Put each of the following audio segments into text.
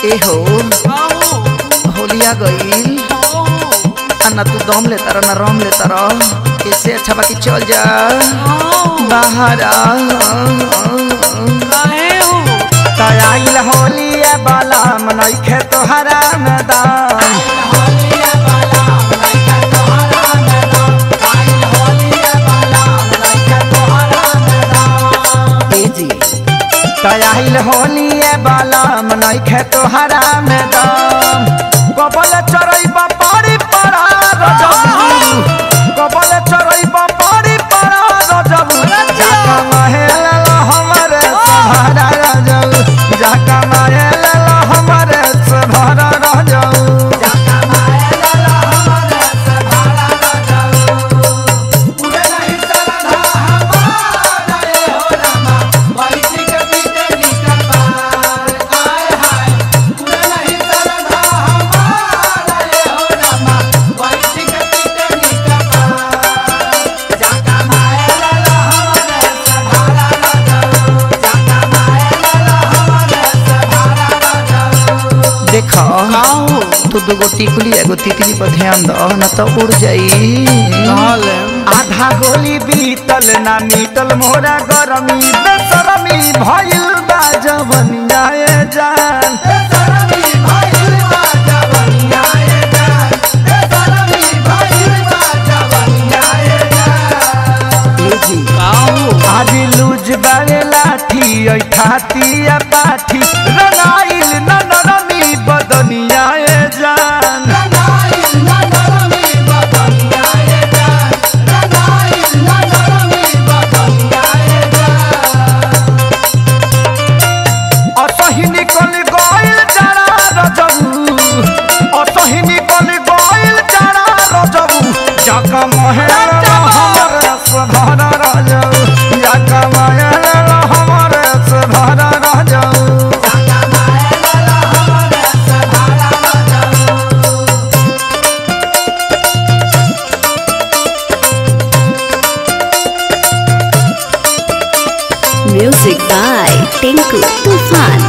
ए हो होलिया गईल आ ना तू दम ले तारा ना रम ले तारा इससे अच्छा बाकी चल जा बाहर आ तयाइल होलिया बाला मनैखे तोहरा मैदान ए जी तयाइल होलिया बाला मनैखे तोहरा मैदान कबल चरैबा पारी पड़ा रजबू कबल चरैबा पारी पड़ा रजबू जाका महल हमरे सहारा रजबू जाका महल हमरे सहारा रजबू देख तू दूगो टिकुली एगो तितली पर ध्यान दो ना तो उड़ जाई आधा गोली बीतल ना मीतल मोरा गरमी बेसरमी भइल बा जवनिया ए जान ए जी आज लूज बारे लाठी ऐ ठाती या पाठी रंगाइल न नरमी बदनिया ए जान असही निकल गइल जरा रजबू असही निकल गइल जरा रजबू जाका महल हमर सधर रजबू जाका महल हमर सधर रजबू Music by Tinku Tufan.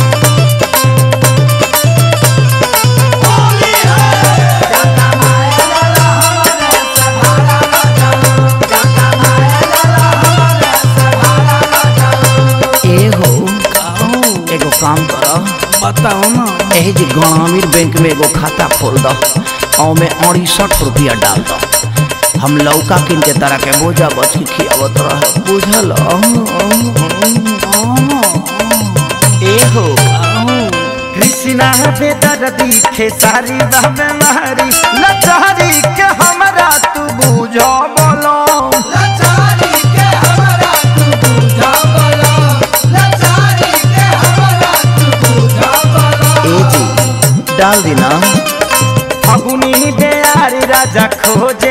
ए हो एगो काम कर बताओ ना एही जी ग्रामीण बैंक में एगो खाता खोल दो और में अड़सठ रुपया डाल दो हम लौका किन के तरह के बोझा बच के खियावत रह बुझल ए हो कृष्णा बेदर दिखे सारी बाबे मारी लचारी के हमरा तू बुझो बोलो ए जी डाल दी ना फगुनी बेयारी राजा खोजे